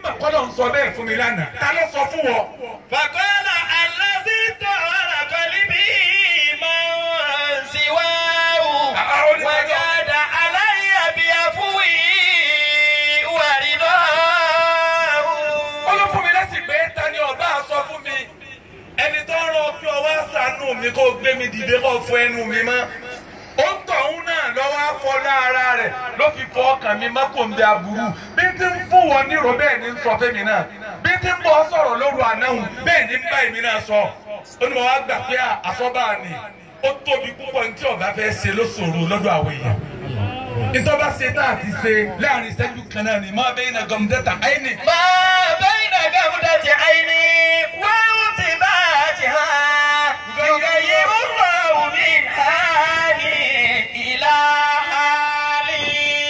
mà kọ́lọ̀ ń sọ bẹ́ẹ̀ fún mi lánàá ta ló sọ fún wọ. فقال الذي طهر قلبي من سواه وجاد علي بعفوه ورضاه ó ló fún mi lẹ́sìn pé ta ni ọba sọ fún mi ẹni tó rán ọ kí ọ wá ṣàánú mi kó gbé mi dìde kó fọ ẹnu mi mọ́ ó ń tọ̀hún náà lọ́wọ́ afọlá ara rẹ̀ ló fi fọ ọkàn mi má kò ń bẹ aburú bí n ti ń fún wọn nírò bẹ́ẹ̀ ni ń sọ fẹ́mi náà bí n ti ń bọ́ sọ̀rọ̀ lóru ànáhùn bẹ́ẹ̀ ni ń bá èmi náà sọ ó ní mo wá gbà pé àsọ́bà ni ó tóbi púpọ̀ ní tí ọba fẹ́ ṣe ló ṣòro lọ́dọ̀ àwọn èèyàn ìtọ́ba ṣe tá a ti ṣe láàrin ìṣẹ́jú kan náà ni máa bẹ́ẹ̀ iná gọ̀mùdẹ́ta àìní. ما بين جمدة عيني وانتباهها يغير الله من حالي إلى حالي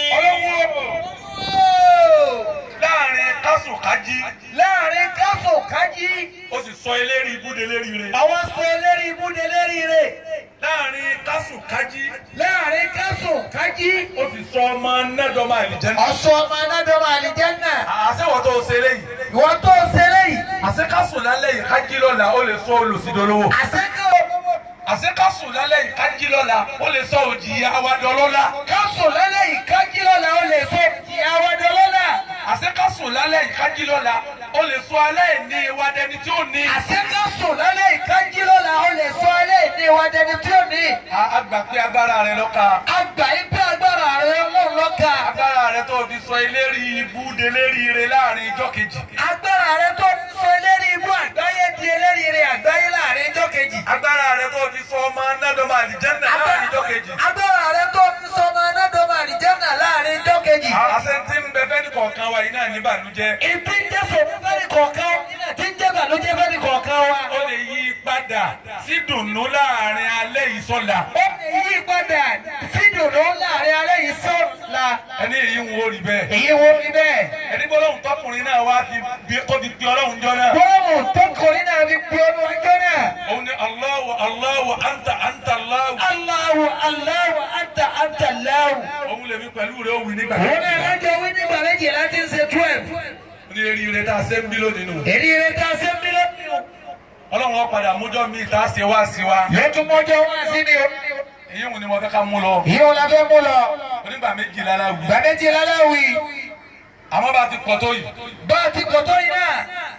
láàrin kásùkájí láàrin káfò kájí ó sì sọ eléri ibùdó eléri rẹ. àwọn sọ eléri ibùdó eléri rè láàrin kásùkájí láàrin káfò kájí ó sì sọ ọmọ nẹ́dọ̀mọ àlìjẹ́nà. ọ̀sọ́ ọmọ anádọ́mọ àlìjẹ́nà àṣewọ̀ tó ṣe léyìí. ìwọ tó ṣe léyìí àṣekásù lálẹ́ yìí kájí lọ́la ó lè sọ olùsídolówó. àṣekọ̀ àṣekásù lálẹ́ yìí kájí lọ́la ó lè sọ òjì awadọ́lọ́lá. káfò lálẹ́ yìí kájí lọ́la ó lè sọ ti àwọ̀dọ̀ lọ́la àṣekásù lálẹ́ yìí kájí lọ́la ó lè sọ aláìní ìwádẹni tí ó ní. àṣekọ̀sọ lálẹ́ yìí kájí lọ́la ó lè sọ alẹ́ ìní wa dẹni tí ó ní a a gbà pé agbára rẹ lọ́ka. àgbà yìí pé agbára rẹ ọlọ́run lọ́ka agbára rẹ tó fi sọ eléri ibú deléri rẹ láàrin ijọ́ kejì. agbára rẹ tó fi sọ eléri ibú àgbáyé di eléri rẹ àgbáyé láàrin ijọ́ kejì agbára rẹ tó fi sọ ọmọ nẹ́dọ̀mọ àlìjẹ́nà láàrin ijọ́ kejì. agbára rẹ tó fi sọ ọmọ anádọ́mọ àlìjẹ́nà láàrin ijọ́ kejì àṣẹ tí ń bẹ fẹ́ni kọ̀ọ̀kan wa yìí náà ní ìbànújẹ́. ìtí ń jẹ́ sòmú fẹ́ni kọ̀ọ̀kan tí ń jẹ́ bàlújẹ́ fẹ́ni kọ̀ọ̀kan wa ó lè yí padà sí dùnnú láàrin alẹ́ yìí sọ́la. ó lè yí padà sí dùnú láàrin alẹ́ yìí sọ́ọ̀la ẹni èyí ń wo rí bẹ́ẹ̀. èyí wo ni bẹ́ẹ̀ ẹni gbọ́dọ̀ tọkùnrin náà wá fi bí- tó fi pe ọlọ́run jọ náà. bọ́ọ̀mù tó kọrin náà fi pe ọdún ọjọ́ náà. òun ni Allahu Allahu anta anta Allahu. Allahu Allahu anta anta Allahu. òun lèmi pẹ̀lú rẹ̀ òwì nígbà Òun náà tó lọ́jọ́ wí nígbà méjì láti ń ṣe twelve. ní eré rẹ̀ tá a ṣe ń bí lónìí nù. Èrí rẹ̀ ká ṣe mílíọ̀nù. ọlọ́run ó padà mújọ́ mi tá a ṣe wá sí wa. Yóò tún mọ́jọ́ wá sí ni o. èyí wò ni mo fẹ́ ká mú lọ. Ìyóò la fẹ́ mú lọ. onígbà méjì lára wù. Ìgbà méjì láláwì. àmọ́ bá ti pọ̀ tó yìí. Bá a ti kò tó yìí náà.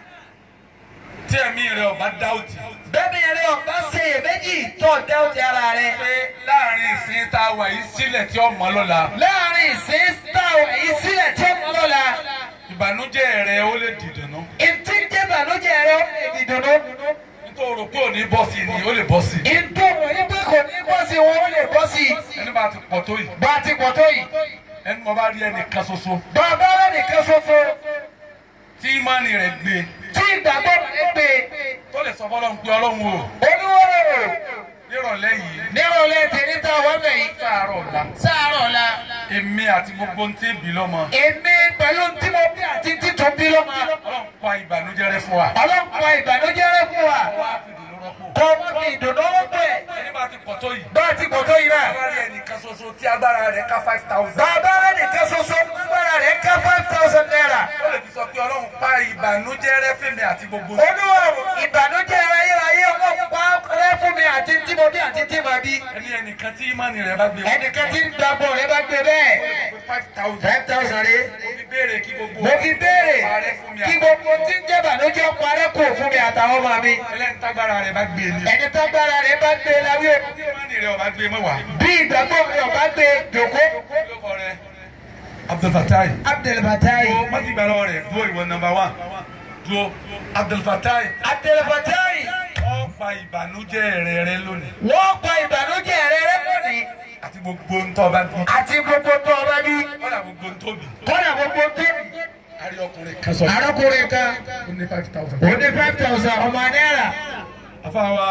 tí ẹ̀mí rẹ̀ ọba dáùtì. Bẹ́ẹ̀ni ẹ̀rẹ́ ọ̀gá ṣe èméjì tó dẹ́ òtí ara rẹ̀. pé láàrin ìsìn tá a wà yìí sílẹ̀ tí ó mọ́ lọ́la. Láàrin ìsìn táwọn èyí sílẹ̀ tí ó mọ́ lọ́la. ìbànújẹ́ rẹ̀ ó lè dìdùnnú. Ìtí ń jẹ́ bànújẹ́ rẹ̀ ó lè dìdùnnú. nítorí rò pé ò ní bọ́ sí i ni ó lè bọ́ sí i. Ìtò òní pé kò ní bọ́ sí wọn ó lè bọ́ sí. ẹni bá ti pọ̀ tó yìí. Bá a ti pọ̀ tó yìí. ẹni mo bá rí ẹnìkan ṣoṣo Bàbá rẹ̀ nìkan ṣoṣo tí ìmánì rẹ̀ gbé tí ìgbàgbọ́ rẹ̀ pé tó lè sọ fọlọ́run pé ọlọ́run o olúwòrò nírọ̀lẹ́ yìí nírọ̀lẹ́ tèmi tá a wọ́n bẹ̀ yìí. sáàárọ̀ ọ̀la Sáàárọ̀ ọ̀la. èmi àti gbogbo ń tẹ́ bí lọ́mọ Èmi pẹ̀lú tí mo bí àti títún bí lọ́mọ. ọlọ́run pa ìbànújẹ́ rẹ fún wa. Ọlọ́pàá ìbànújẹ́ rẹ̀ fún wa. wá fìdí ló rọ́pò. Kọ́ ọmọ mi ìdùnnú ó pẹ̀. ẹni bá ti pọ̀ tó yìí. Bá a ti pọ̀ tó yìí náà. bá rí ẹnìkan ṣoṣo tí agbára rẹ̀ ká five thousand. Bàbá rẹ̀ nìkan ṣoṣo agbára rẹ̀ ká five thousand naira. ó lè fi sọ pé ọlọ́run pa ìbànújẹ́ rẹ fèmí àti gbogbo. Olúwòrò ìbànújẹ́ ayérayé ọlọ́pàá rẹ̀ fún mi àti tí mo bí àti tí mo bí. ẹni ẹnìkan tí ìmánì rẹ̀ bá gbé wọn. Ẹnìkan tí ń gbàgbọ́ rẹ̀ bá gbé bẹ́ẹ̀. five thousand. Five thousand rẹ̀. mo fi béèrè kí gbogbo. mo fi béèrè parẹ́ fún mi kí àti- gbogbo tí ń jẹ́ bànújẹ́ parẹ́ kò fún mi àtàwọn ọmọ mi. ẹlẹ́ni tágbára rẹ̀ bá gbé ni. ẹni tágbára rẹ̀ bá gbé láwí o. tí ìmánì rẹ̀ ọba gbé mọ́wàá. bí ìgbàgbọ́ mi ò bá gbé jòkó. lóko rẹ̀ Abdulfatai. Abdelfatai. dúró má ti gbà lọ́wọ́ rẹ̀ dúró ìwọ nọ́mbà wán dúró Abdulfatai. Abdelfatai. ó pa ìbànújẹ́ rẹ̀ rẹ lónìí. wọ́n pa ìbànújẹ́ rẹ̀ rẹ́ lónìí. àti gbogbo ntọ́ bá bí. àti gbogbo tó ọba bí. kọ́dà gbogbo ntóbi. kọ́dà gbogbo tó. àrí ọkùnrin kan sọ. arákùnrin kan. ó ní five thousand. ó ní five thousand ọmọ náírà. afáwa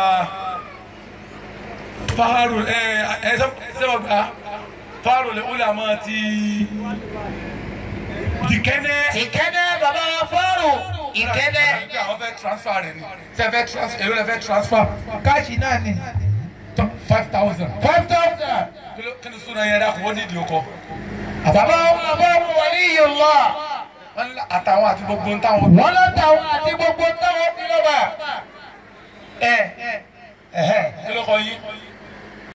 faharu ẹ ẹ sẹ́wọ̀n gba faharu lè wúlò àmọ́ ti dìkẹ́nẹ́. ìkẹ́nẹ́ bàbá wa fọ́ọ̀rù. ìkẹ́nẹ́. àwọn fẹ́ transfer rẹ̀ ni ṣe fẹ́ transfer èrò lè fẹ́ transfer káàṣì náà ni. five thousand. five thousand. kí ló kí ni sún náà yẹn dá kó ó nídìí okọ. bàbá wa bá wà ní ìyọ̀lá. wọ́n ní àtàwọn àti gbogbo ń táwọn. wọ́n látàwọn àti gbogbo táwọn bí lọ́ba. ẹ ẹ̀hẹ́. kí ló kọ yín.